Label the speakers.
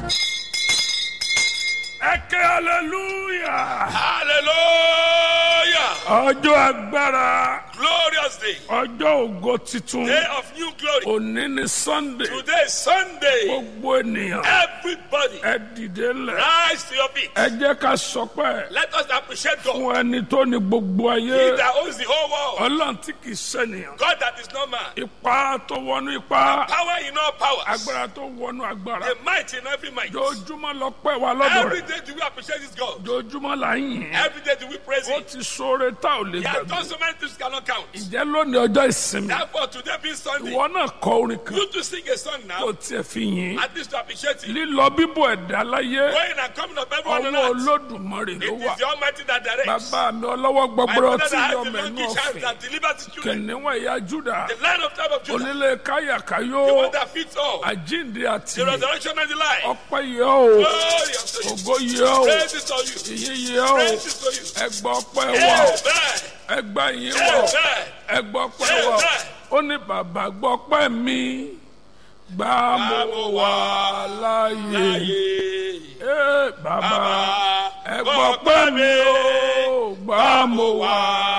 Speaker 1: ẹ ké hallelujah.
Speaker 2: Hallelujah.
Speaker 1: ọjọ́ agbára
Speaker 2: Glorious day.
Speaker 1: ọjọ́ ògo titun
Speaker 2: Day of new glory.
Speaker 1: òní ni sunday
Speaker 2: Today is Sunday.
Speaker 1: gbogbo ènìyàn
Speaker 2: Everybody
Speaker 1: ẹ dìde lẹ̀
Speaker 2: rise to your feet.
Speaker 1: ẹ jẹ́ ká sọpẹ́
Speaker 2: Let us appreciate God.
Speaker 1: fún ẹni tó ní gbogbo
Speaker 2: He
Speaker 1: ayé
Speaker 2: that owns the whole world.
Speaker 1: ọlọ́run tí kì í ṣènìyàn
Speaker 2: God that is not man.
Speaker 1: ipa tó wọnú ipa
Speaker 2: Power in all powers.
Speaker 1: agbára tó wọnú agbára
Speaker 2: The might in every might.
Speaker 1: jojúmọ́ lọ pẹ́ wa lọ́dọ̀
Speaker 2: Every
Speaker 1: rẹ̀
Speaker 2: day do we appreciate this God.
Speaker 1: jojúmọ́ là ń yìn
Speaker 2: Every day do we praise
Speaker 1: ó
Speaker 2: Him.
Speaker 1: ti sóore tá ò lè
Speaker 2: He has
Speaker 1: gbàgbé
Speaker 2: done so many things cannot count.
Speaker 1: ìjẹ́ lónìí ọjọ́ ìsinmi
Speaker 2: Therefore, today being Sunday,
Speaker 1: ìwọ náà kọ orin kan
Speaker 2: you to sing a song
Speaker 1: kó
Speaker 2: now,
Speaker 1: tiẹ̀ fi yìn
Speaker 2: at least to appreciate Him.
Speaker 1: lílọ bíbọ̀ ẹ̀dá láyé
Speaker 2: Going and coming of everyone on
Speaker 1: ọwọ́
Speaker 2: earth.
Speaker 1: olódùmarè ló
Speaker 2: It
Speaker 1: wà
Speaker 2: is the Almighty that directs.
Speaker 1: bàbá mi ọlọ́wọ́
Speaker 2: My
Speaker 1: gbọgbọrọ
Speaker 2: brother
Speaker 1: tí
Speaker 2: that has
Speaker 1: yọ
Speaker 2: the
Speaker 1: mẹ́nu
Speaker 2: donkey child
Speaker 1: ọ̀fìn
Speaker 2: that delivers his children.
Speaker 1: kìnìún ẹ̀yà júdà
Speaker 2: The lion of tribe of Judah.
Speaker 1: onílé káyàkáyó
Speaker 2: The one that fits all.
Speaker 1: àjíǹde àti
Speaker 2: The resurrection and the life.
Speaker 1: ọpẹ́ yẹ o
Speaker 2: Glory unto you.
Speaker 1: ògo yẹ o
Speaker 2: Praise is to you.
Speaker 1: ìyìn yẹ o
Speaker 2: Praise is to you.
Speaker 1: ẹgbà ọpẹ́ wà o
Speaker 2: Amen.
Speaker 1: ẹgbà yìí wà o
Speaker 2: Amen.
Speaker 1: ẹgbà ọpẹ́ wà o ó ní bàbá gbọ́ ọpẹ́ mi gbà mo wà láàyè
Speaker 2: Láyé.
Speaker 1: Ee, bàbá
Speaker 2: Bàbá,
Speaker 1: ẹgbà ọpẹ́ mi o gbà mo wà